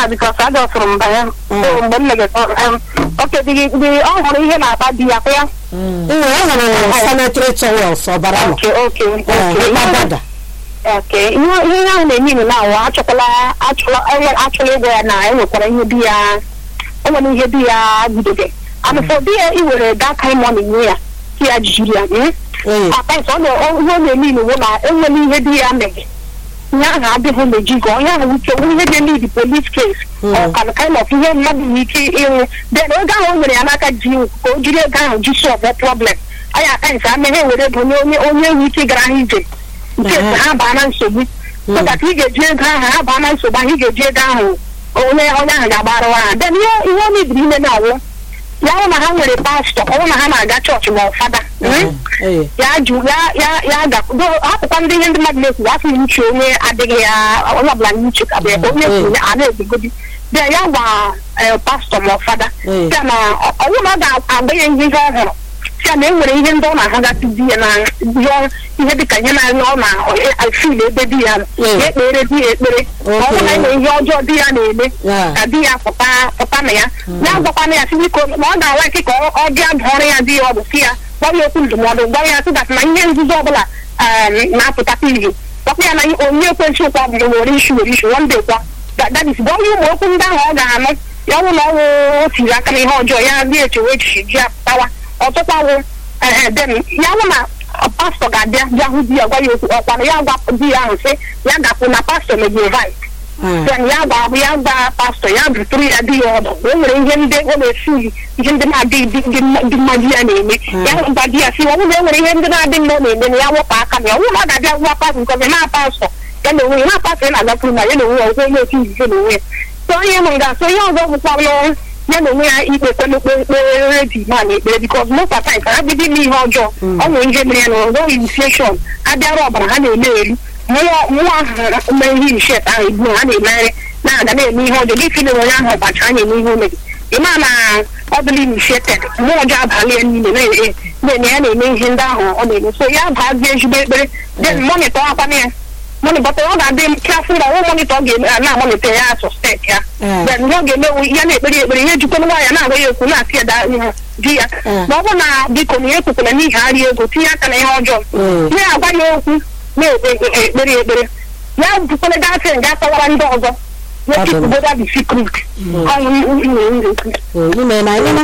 ha bikos adọsụrụ m banye So, mgbe m megara oke dị dị ọ hụrụ ihe na-akpa di ya kwa ya ee e nwere sanitary towels ọbara nọ oke oke ee oke ịkpadada oke ihe ihe ahụ na-eme inu na-awụ achọkwala achọla enwe- achọla ịgwa ya na enwekwara ihe di ya o nwere ihe di ya bidobe amụfọ di ya iwere that kind money nye ya si ya jiri ya mm? ee At times, ọ na- ọ- ihe ọ na-eme inu bụ na enwere ihe di ya mere ihe ahụ adịghị mejigo onye ahụ ike nwere ihe ga-eme the police case ọ ka kind of ihe mmadụ nwere ike ịnwụ then oge ahụ o nwere ya n'aka ji iwu ka o jiri ego ahụ ji solve problem anyị aka ha ameghe were ego nye onye onye nwe ike gara ha ije nke Aha. ha baa na nsogbu so that ị ga-eji ego ahụ ha baa na nsogbu ahụ ị ga-eji ego ahụ onye onye ahụ ga-agbara ha then ihe ihe ọ mebiri ime na-awụ ya hụ na ha nwere pastọ ọ hụ na ha na-aga chọọchị ma ọ fada mm? ee ya jụ ya ya ya gakdo hapụkwa ndị ihe ndị mmadụ na-ekwu asị na uche onye adịghị ya onye ọbụla na uche ka bụ ya onye kwuru ya a na-ebigodi bịa ya gwa eh, pastọ ma ọ fada Mm. sịa na ọ- ọ bụrụ na ọ ga-agba ya ihe ọ hụrụ sịa na e nwere ihe ndị ọ na-ahụgasị di ya na ihe ihe dịka ihe na-anya ọ na-afil ebe di ya nọ. Mm. ya ekpere di ya ekpere ma ọ bụ na enwe ihe ọjọọ di ya na-eme Yeah. ka di ya pụta pụta na ya ya gwakwana ya sị biko na ọ ga-awa ike ka ọ- ọ bịa dụọrọ ya di ya ọdụ si ya gwa ya okwu ndụmọdụ gwa ya sị dat na ihe nzuzo ọbụla um, na-apụtakwa ihe gwakwa ya na onye ekwensị ụkwa bụ were isu were isu one day kwa that that is gwa ya ụmụ okwu ndị ahụ ọ ga-anụ ya ọnwụ na ọnwụ o tiri aka n'ihe ọjọọ ya dị echewe echichi ji apụtawa ọtụkwa wụ ehe then ya hụ na ọ, pastọ ga-abịa bịa hụ di ya gwa ya okwu ọkwana ya gwa di ya ahụ sị ya gapụ na pastọ mebiri right ee then ya gwa abụ ya gwa pastọ ya bụtụrụ ya di ya ọdụ o nwere ihe ndị ọ na-esi ihe ndị na-adịghị dị dị mma- dị mma di ya na-eme ya gwa di ya si ọ bụrụ na e nwere ihe ndị na-adị mma ọ na-eme na ya wepụ aka na ya ọ bụrụ na ọ ga-abịa gwa pastọ nke ọzọ na pastọ ya na onwe ya na pastọ ya na-agakwuru na ya na onwe ya ọgwụ onye otu nzuzo na onwe ya so onye mụ ga so ihe ọzọ bụkwa n'ọrụ ya na onwe ya ikpekwe n'ekpere redi ma na ekpere bikos most of times ha bido ime ihe ọjọọ ọ nwere ihe mere ya na ọzọ initiation abịara ọbara ha na-eme elu mmụọ mmụọ ahụ mee ihe inishet ahụ ebu ha na-emegharị na-aga na-eme ihe ọjọọ gị fili onye ahụ ọbacha anya eme ihe o mere ịma na ọ dịla inisheted mmụọ ọjọọ abalị ya n'ime na-eme na-eme ya na-eme ihe ndị ahụ ọ na-eme so ya bazie ezigbo ekpere then monitọ akwana ya monitọ ọ ga-adị klasị na ọnwụ monitọ ọ ga-eme na monitọ ya suspect ya Mm. then ihe ọ ga-eme ya na-ekpere ya ekpere ihe jikwana nwaanyị na-agwa ya okwu na-asị ya daa ihe di ya Mm. ma ọ bụ na biko na ihe ekwekwara n'ihi arịa ego tinye aka na ihe ọjọọ Mm. na-agwa ya okwu na-ekpe ekpere ya ekpere ya bụkwara gasị nga kọwara ndị ọzọ ya Ọ dị mma. chịkwuboda the secret ọnwụ na-ekwu ee ime na anyị na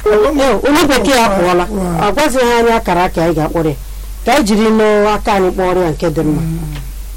ee onye bekee apụọla ọ gwazighị anyị akara aka anyị ga-akpọrọ ya ka anyị jiri n'aka anyị kpọrọ ya nke dị mma